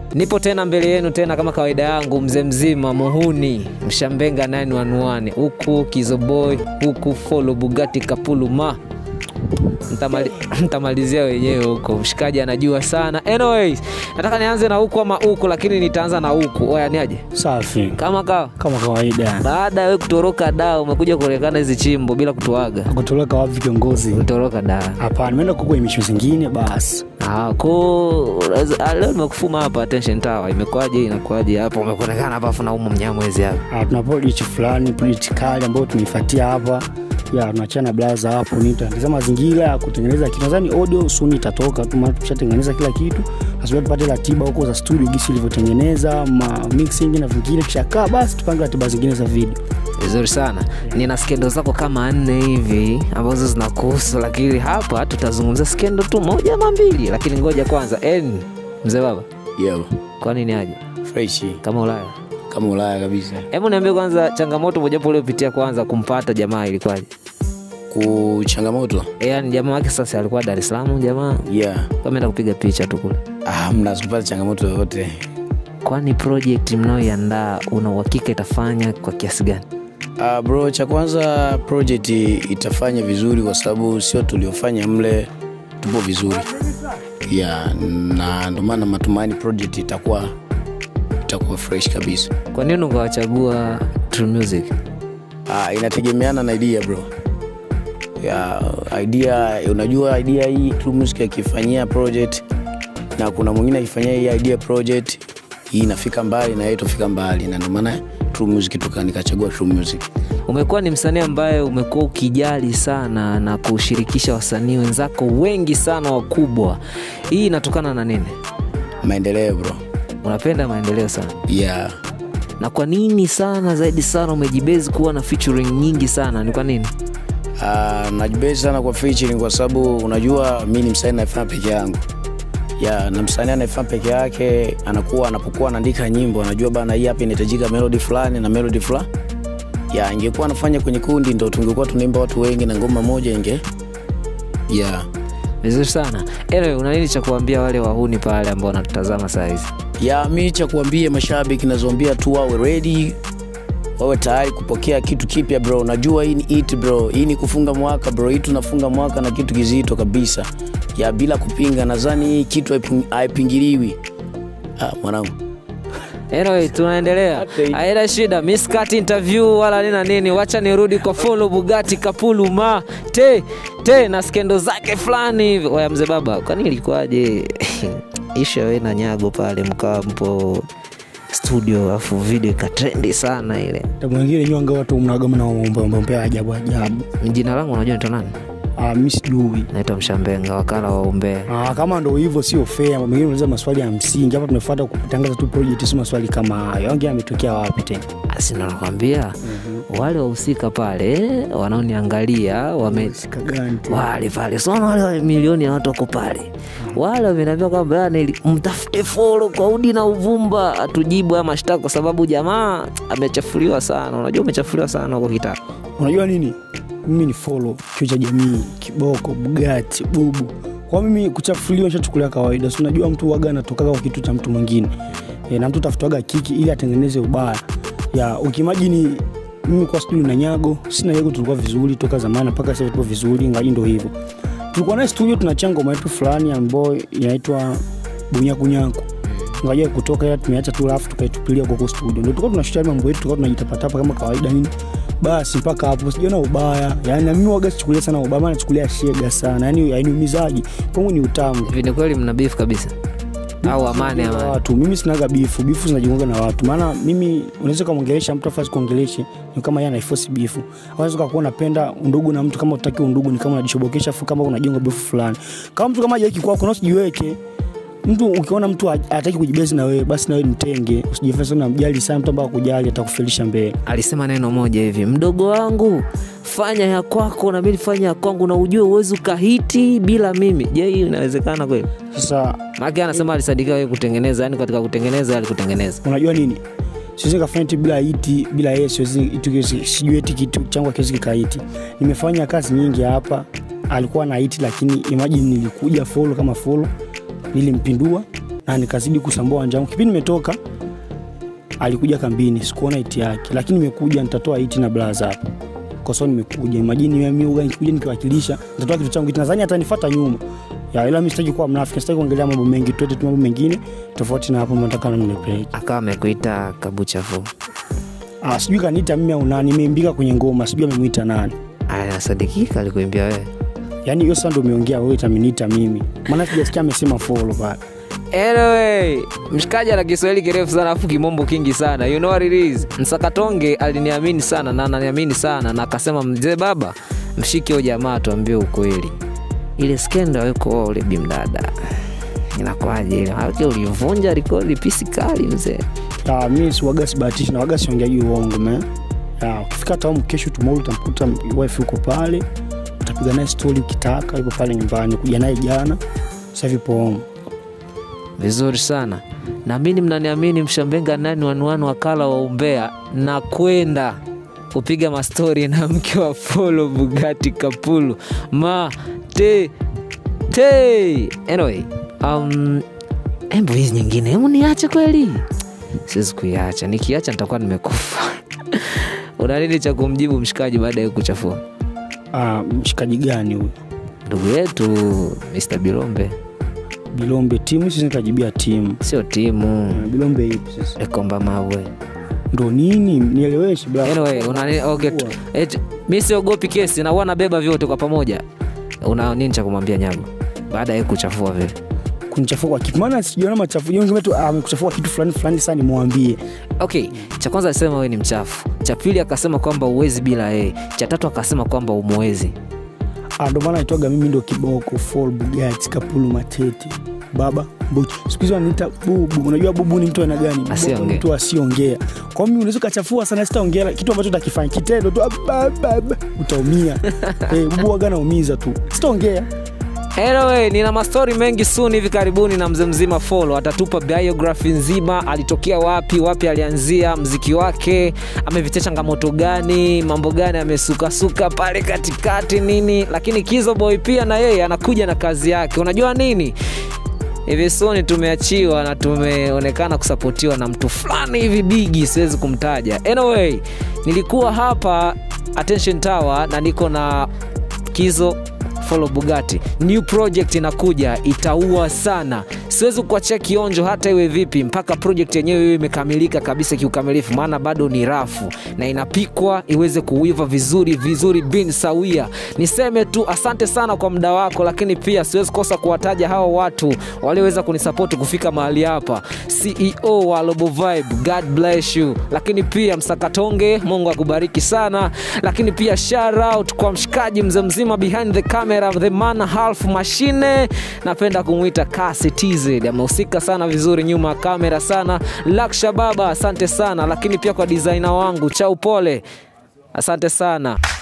Nipo tena mbele yenu tena kama kawaida yangu, mzee mzima muhuni mshambenga 911 huku Kizoboy huku Follow Bugatti Kapulu ma Mtamali, mtamalizia wenyewe huko, mshikaji anajua sana. Anyways, nataka nianze na huku ama huku, lakini nitaanza na huku. Oya, ni aje Safi kama kawa kama kawaida. baada ya wewe kutoroka daa, umekuja kuonekana hizi chimbo bila kutuaga. Kutoroka wapi kiongozi? Utoroka daa Hapana, nimeenda kuko emisho zingine basi. Ah, ko unaweza- ah, leo nimekufuma hapa attention tower. Imekwaje? Inakuwaje hapa? Umekuonekana hapa afu na umo mnyamwezi hapa. Ah, tuna project fulani, project kali ambayo tumeifuatia hapa ya tunachana blaza hapo, nitaangaza mazingira ya kutengeneza kitu. Nadhani audio soon itatoka tu, maana tushatengeneza kila kitu, nasubiri tupate ratiba huko za studio gisi ilivyotengeneza ma mixing na vingine, kisha kaa basi tupange ratiba zingine za video. Vizuri sana. Nina skendo zako kama nne hivi ambazo zinakuhusu, lakini hapa tutazungumzia skendo tu moja ama mbili, lakini ngoja kwanza. En, mzee baba, Yo, kwa nini aje freshi kama Ulaya? kama Ulaya kabisa. Hebu niambie kwanza, changamoto mojawapo uliopitia kwanza kumpata jamaa ilikuwaje? Ku changamoto Eh, Yaani jamaa wake sasa alikuwa Dar es Salaam, jamaa yeah. kameenda kupiga picha tu kule. Ah, mnazipata changamoto yoyote Kwani project mnayoiandaa una uhakika itafanya kwa kiasi gani? ah, bro, cha kwanza project itafanya vizuri kwa sababu sio tuliofanya mle, tupo vizuri yeah, na ndio maana matumaini project itakuwa itakuwa fresh kabisa. Kwa nini ukawachagua True Music? Ah, inategemeana na idea bro. Ya, idea unajua idea hii True Music akifanyia project na kuna mwingine akifanyia hii idea project hii inafika mbali na yeye tofika mbali na ndio maana True Music tuka nikachagua True Music. Umekuwa ni msanii ambaye umekuwa ukijali sana na kushirikisha wasanii wenzako wengi sana wakubwa. Hii inatokana na nini? Maendeleo bro. Unapenda maendeleo sana, Yeah. na kwa nini sana zaidi sana umejibezi kuwa na featuring nyingi sana? Ni kwa nini? Uh, najibezi sana kwa featuring kwa sababu unajua mi ni msanii naifanya peke yangu ya na msanii anayefanya peke yake anakuwa anapokuwa anaandika nyimbo anajua bana hii hapa inahitajika melody fulani na melody fulani ya ingekuwa anafanya kwenye kundi ndo tungekuwa tunaimba watu wengi na ngoma moja inge ya Vizuri sana. Anyway, una nini cha kuambia wale wahuni pale ambao wanatutazama saa hizi? ya mi cha kuambia mashabiki nazoambia tu wawe ready wawe tayari kupokea kitu kipya bro najua hii ni it bro hii ni kufunga mwaka bro hii tunafunga mwaka na kitu kizito kabisa ya bila kupinga nadhani hii kitu haiping- haipingiliwi ah, mwanangu Anyway, tunaendelea. Haina shida. Mimi sikati interview wala nina nini. Wacha nirudi kwa Follow Bugatti Kapulu ma te te na skendo zake fulani hivi. Oya mzee baba, kwani ilikuwaje? Isha wewe na Nyago pale mkawa mpo studio afu video ikatrendi sana ile. Na mwingine nyonga watu mnagoma na mambo mambo ya ajabu ajabu. Jina langu unajua nito nani? Ah, mimi sijui. Naitwa Mshambenga, wakala wa umbea. Ah, kama ndo hivyo sio fair. Mambo mengine unauliza maswali ya msingi. Hapa tumefuata kutangaza tu project, si maswali kama hayo. Ongea ametokea wapi tena? Asi ndo nakwambia wale wahusika pale wanaoniangalia wame Sika gani tena? wale pale sona wale wa milioni ya watu wako pale wale wameniambia kwamba yani ili- mtafute folo kwa udi na uvumba atujibu haya mashtaka kwa sababu jamaa amechafuliwa sana unajua umechafuliwa sana huko kitaka unajua nini mimi ni follow chuo cha jamii kiboko bugati bubu kwa mimi kuchafuliwa shachukulia kawaida si unajua mtu waga anatokaga kwa kitu cha mtu mwingine e, na mtu tafutaga kiki ili atengeneze ubaya ya ukimajini mimi kwa studio na nyago sina yago tulikuwa vizuri toka zamani mpaka sasa tuko vizuri ngaji ndo hivyo tulikuwa naye studio tunachanga ngoma yetu fulani ambayo inaitwa bunyakunyaku ngaja kutoka ila tumeacha tu alafu tukaitupilia huko studio ndio tulikuwa tunashutia mambo yetu tulikuwa tunajitapatapa kama kawaida nini basi mpaka hapo sijaona ubaya yani na mimi waga sichukulia sana ubaya maana nachukulia shega sana yani hainiumizaji kwangu ni utamu hivi ni kweli mna beef kabisa au amani na amani watu mimi sinaga bifu bifu zinajiunga na watu maana mimi unaweza ukamwongelesha mtu afasi kuongeleshe ni kama yeye anaifosi bifu unaweza ukakuwa unapenda undugu na mtu kama utaki undugu ni kama unajishobokesha afu kama unajenga bifu fulani kama mtu kama hajaiki kwako na usijiweke mtu ukiona mtu ha- hataki kujibezi na wewe basi na wewe mtenge usijifanye sana mjali sana mtu ambaye akujali atakufelisha mbele alisema neno moja hivi mdogo wangu fanya ya kwako na mimi fanya ya kwangu na ujue uwezi ukahiti bila mimi je hii inawezekana kweli sasa maake anasema alisadikiwa yeye kutengeneza yani katika kutengeneza alikutengeneza unajua nini siwezi nikafanya kitu bila iti bila yeye siwezi itu kiwezi- sijui eti kitu changu akiwezi kikaiti nimefanya kazi nyingi hapa alikuwa na iti lakini imagine nilikuja folo kama folo nilimpindua na nikazidi kusambua uwanja wangu kipindi nimetoka alikuja kambini sikuona iti yake lakini nimekuja nitatoa iti na blaza hapa kwa sababu nimekuja imajini mimi uga nikikuja nikiwakilisha nitatoa kitu changu nadhani atanifuata nyuma ya ila mimi sitaki kuwa mnafiki sitaki kuongelea mambo mengi tuete tu mambo mengine tofauti na hapo nataka na mnipeleke akawa amekuita kabuchafu ah sijui kaniita mimi au nani nimeimbika kwenye ngoma sijui amemuita nani anasadikika alikuimbia wewe yaani hiyo sasa ndio umeongea wewe taminiita mimi maana sijasikia amesema follow pale Anyway, mshikaji ana Kiswahili kirefu sana afu kimombo kingi sana. You know what it is. Msakatonge aliniamini sana na ananiamini sana na akasema mzee baba, mshike huyo jamaa tuambie ukweli. Ile skenda yuko ule bimdada. Inakuwaje ile? Haki ulivunja rekodi pisi kali mzee. ya mimi siwaga sibahatishi na waga siongeaji uongo me ya ukifika tamu kesho tomorrow utamkuta wife yuko pale utapiga naye story ukitaka yuko pale nyumbani kuja naye jana sasa hivi pomo Vizuri sana. Naamini mnaniamini mshambenga nani wanuanu wakala wa umbea na kwenda kupiga mastori na mke wa Folo Bugatti Kapulu ma te te. Anyway, um, embo hizi nyingine hemu niache kweli? Siwezi kuiacha, nikiacha nitakuwa nimekufa. Una nini cha kumjibu mshikaji baada ya kuchafua ah mshikaji gani huyu ndugu yetu Mr. Bilombe? bilombe timu sisi nikajibia timu Sio timu Ah, bilombe ipi sasa Ekomba Mawe. ndo nini nieleweshe bla Anyway, unani, okay, tu- eti, mi siogopi kesi na huwa nabeba vyote kwa pamoja. Una nini cha kumwambia Nyago baada ya kuchafua vile? kunichafua kwa kitu maana sijaona machafu jonge tu ah, amekuchafua kitu fulani fulani sana nimwambie Okay, cha kwanza alisema wewe ni mchafu, cha pili akasema kwamba uwezi bila yeye, cha tatu akasema kwamba umwezi. Ah, ndo maana naitwaga mimi ndo kiboko Fall Bugatti Kapulu Matete baba Mbuchi. Siku hizi wananiita bubu. Unajua bubu ni mtu aina gani? Bubu Asiongee. ni mtu asiongea. Kwa hiyo mimi unaweza ukachafua sana, sitaongea kitu ambacho utakifanya kitendo tu, aba, aba, aba, utaumia. eh, bubu waga naumiza tu, sitaongea. Anyway, nina mastori mengi soon hivi karibuni na mzee mzima Follow atatupa biography nzima, alitokea wapi, wapi alianzia mziki wake, amepitia changamoto gani, mambo gani amesukasuka pale katikati nini, lakini Kizo Boy pia na yeye anakuja na kazi yake. Unajua nini? hivi soni tumeachiwa na tumeonekana kusapotiwa na mtu fulani hivi bigi siwezi kumtaja anyway nilikuwa hapa attention tower na niko na kizo follow bugati new project inakuja itaua sana siwezi kuachia kionjo hata iwe vipi mpaka project yenyewe iwe imekamilika kabisa kiukamilifu maana bado ni rafu na inapikwa iweze kuiva vizuri vizuri bin sawia niseme tu asante sana kwa muda wako lakini pia siwezi kosa kuwataja hao watu walioweza kunisapoti kufika mahali hapa ceo wa Lobo Vibe, god bless you lakini pia msakatonge mungu akubariki sana lakini pia shout out kwa mshikaji mzee mzima behind the camera the man half mashine napenda kumwita kasi tz amehusika sana vizuri nyuma ya kamera sana laksha baba asante sana lakini pia kwa designer wangu cha upole asante sana